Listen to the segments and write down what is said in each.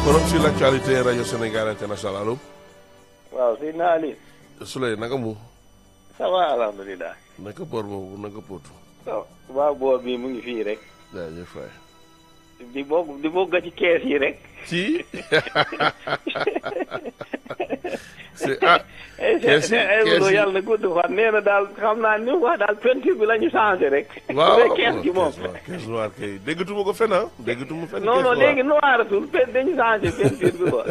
forum sur l'actualité rajo Sénégal international allo. waaw Seydina Ali. Souley naka mu. ça va alhamdulilah. naka boor boobu naka pootu. waaw boor bi mu ngi fii rek. jaajëf waay. di bokk di bokk ci kees yi rek. ci. c'est ah. kees yi kees yi yàlla na gudd fan nee na daal xam naa ni wax daal peinture bi la ñu changé rek. waaw kees gi moom. kees noir kay déggatuma ko fen ah déggatuma fen. non non léegi noiratul pe dañu changé peinture bi quoi.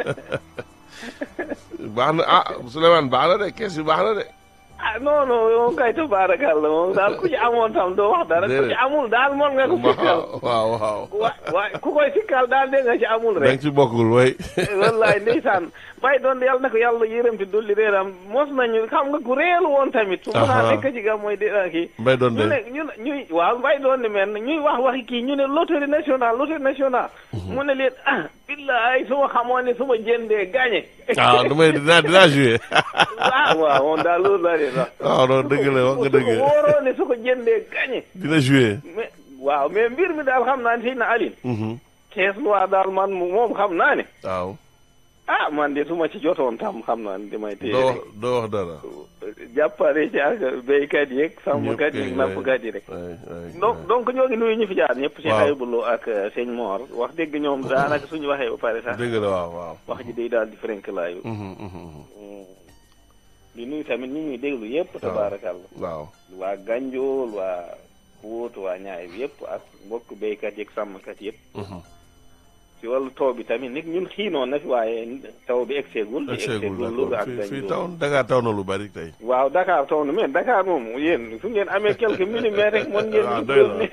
baax na ah Souleymane baax na de kees yi baax na de. ah non non moom kay tabaarakalla moom daal ku ci amoon tam doo wax dara. ku ci amul daal mën nga ko sikkal. waaw waaw. wa wa ku koy sikkal daal dégg nga ci amul da nga rek. ci bokkul way. wallaay ndeysaan bay doon yàlla na ko yàlla yërëm ti dolli réeram mos nañu xam nga ku réelu woon tamit. su mën a nekk ci gam mooy di kii. mbay doon ñu de. ne ñu ne ñuy waaw mbay doon ni mel ñuy wax waxi kii ñu ne loterie nationale loterie nationale. mu ne leen ah billaay su ma xamoon ne su ma jëndee gagné. ah damay dinaa dinaa joué. waaw waaw moom daal loolu la de sax. waaw non dëgg la wax nga dëgg. su ko wóoroo ne su ko jëndee gagné. dina joué. mais waaw mais mbir mi daal xam naa ne na Aline. kees loi daal man moom xam naa ne. waaw. ah man de su ma ci jotoon tam xam naa ne damay téye doo rek. wax doo wax dara. jàppale ci ak béykat yeeg sàmmkat kay, yeeg nappkat yi rek. waay waay donc donc ñoo ngi nuyu ñu fi jaar ñëpp. Cheikh Waaw. Ayibou Lo ak euh, sëñ Mor wax dégg ñoom daanaka suñu waxee ba pare sax dëgg la waaw waaw. wax ji day daal di frenk laayu. Mhm, mhm, mhm. di nuyu tamit ñi ñuy déglu yëpp. tabaarakàlla waaw. waa Ganjool waa Pout waa Ñaay bi yëpp ak mbokk béykat yeeg sàmmkat yëpp. Mhm. ci wàllu taw bi tamit nit ñun xiinoon na fi waaye taw bi egseegul. ak seegul egseegul Louga d'accord ak fii fii Ganjool. taw Dakar taw na lu bari tey. waaw Dakar taw na mais Dakar moom yéen su ngeen amee quelques millimètres rek mën ngeen. waaw di doy ne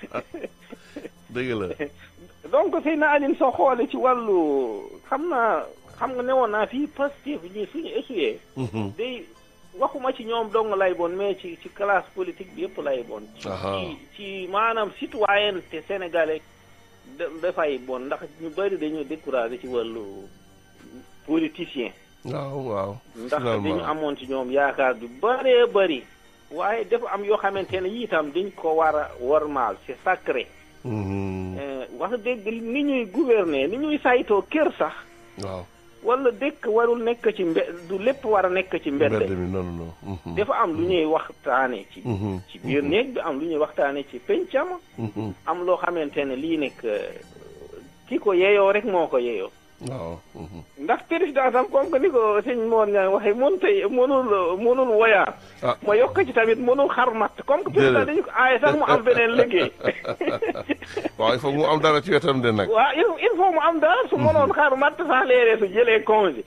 na dëgg la. donc sëy na Aline soo xoolee ci wàllu xam naa xam nga newoon naa fii Pastef ñi suñu essuyé. Mhm. day waxuma ci ñoom dong lay bon mais ci ci classe politique bi yëpp lay bon. ci Aha. ci ci maanaam citoyenneté sénégalais da dafay bon ndax ñu bëri dañu découragé ci wàllu politicien. waaw waaw. ndax dañu finalement amoon ci ñoom yaakaar du bëree bëri. waaye dafa am yoo xamante ne yii itam dañ ko war a wormaal c'est sacré. Mhm. Eh, wax dëgg ni ñuy gouverner ni ñuy saytoo kër sax. waaw. wala dëkk warul nekk ci mbe du lépp war a nekk ci mbedd. mbedd mi non non. Mhm. dafa am lu ñuy waxtaane ci. Mhm. ci biir néeg bi am lu ñuy waxtaane ci pencam. Mhm. am loo xamante ne lii nekk eh, ki ko yeyoo rek moo ko yeyoo. waaw. Mhm. ndax président tam comme que ni ko sëñ Mor Niang waxee mënut a mënul mënul woyaan. ah ma yokk ci tamit mënul xar matt comme que président dañu ko aaye sax mu am beneen liggéey. waaw il faut mu am dara ci wetam de nag. waaw il il faut mu am dara su mënoon xar matt sax léeg-léeg su jëlee congé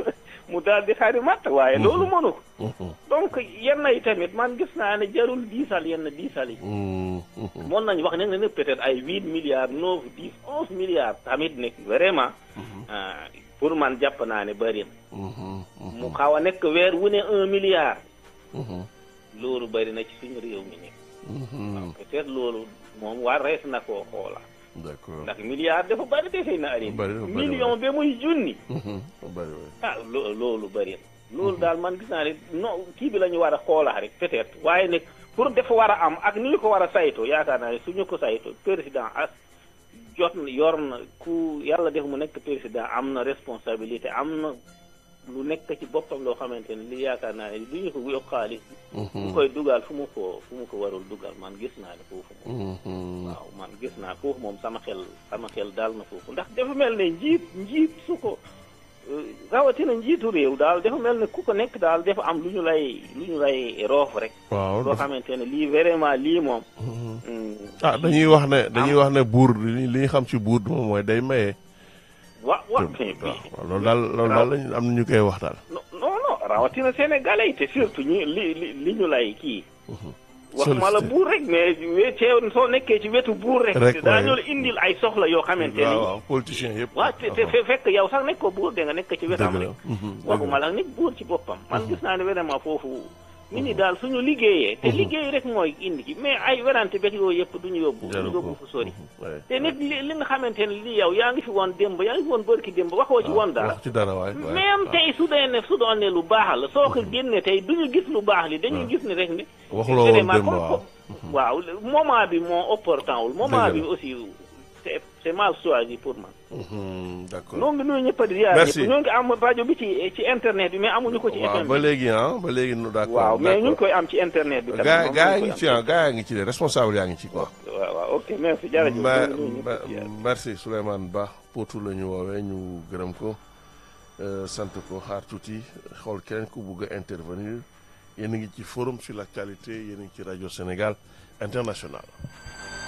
mu daal di xari matt waaye loolu mënu ko Mhm. donc yenn yi tamit man gis naa ne jarul diisal yenn diisal yi Mhm. Mhm. mën nañu wax ne ne peut-être ay huit milliards neuf dix onze milliards tamit nekk vraiment ah, pour man jàpp naa ne bëri na Mhm. mu xaw a nekk weer wu ne un milliard Mhm. loolu bëri na ci suñu réew mi nekk Mhm. peut-être loolu moom war rees na koo xoola d'accord. ndax milliard dafa bëri defee na ari Bëri na, bëri na. million ba muy junni Mhm. bari waay. ah lo- loolu bëri na loolu daal man gis naa ne non kii bi la ñu war a xoolaa rek peut-être waaye nag pour dafa war a am ak ni ñu ko war a saytoo yaakaar naa ne suñu ko saytoo président as jot na yor na ku yàlla def mu nekk président am na responsabilité am na lu nekk ci boppam loo xamante ne li yaakaar naa ne lu ñu ko yokk xaalis mu Mhm. koy dugal fu mu ko fu mu ko warul dugal man gis naa ne foofu moom Mhm. waaw man gis naa foofu moom sama xel sama xel daal na foofu ndax dafa mel ne njiit njiit su ko euh, rawatina njiitu réew daal dafa mel ne ku ko nekk daal dafa am lu ñu lay lu ñu lay roof rek waaw loo dafa- xamante ne lii vraiment lii moom Mhm. mm, ah dañuy wax ne dañuy wax ne buur li li ñu xam ci buur moom mooy day maye. wa wa waaw loolu daal loolu daal lañ am na ñu koy wax daal. non non non rawatina sénégalais yi te surtout ñu li li li ñu lay kii waxuma la Sollicité. buur rek mais we teew soo nekkee ci wetu buur rek Rek, daañu waaye. la indil ay soxla yoo xamante waaw ni waaw politiciens yëpp. waaw te te fe- fekk yow sax nekk ko buur de nga nekk ci wetam dëgg rek la. Mhm. dëgg waxuma la. la nit buur ci boppam man gis naa ne vraiment foofu nit ñi daal suñu liggéeyee te liggéey rek mooy indi ki mais ay werante bek yooyu yëpp duñu yóbbu jaru duñu yóbbu ko. fu sori Mhm. Ouais. te nit li li nga xamante ne li yow yaa ngi fi woon démb yaa ngi fi woon bërki démb waxoo ci woon dara wax ci dara waay. waay. même waaw. tey su dee ne su doon ne lu baax la soo ko génne tey duñu gis lu baax li dañuy gis ni rek ni waxuloo woon vraiment démb comme waaw. waaw moment bi moo opportun wul moment Dëgg bi la. aussi c'est c'est mal choisi pour man. Mhm, d'accord noo ngi nuyu ñëpp di ziar Merci. ñëpp ñoo ngi am rajo bi ci ci internet bi mais amuñu ko ci waaw FM ba bi. léegi ah ba léegi nu d'accord waaw mais ñu ngi d'accord. koy am ci internet bi. tamit gaa moom gaa ñu ngi koy ci am. ah gaa yaa ngi ci de responsable yaa ngi ci quoi. waaw waaw ok merci jërëjëf. Ma- ñoo ngi nuyu ñëpp ma- di ziar. merci Souleymane Ba Potou la ñu woowee ñu gërëm ko euh, sant ko xaar tuuti xool keneen ku bugg a intervenir yéen a ngi ci forum sur l'actualité yéen a ngi ci rajo Sénégal international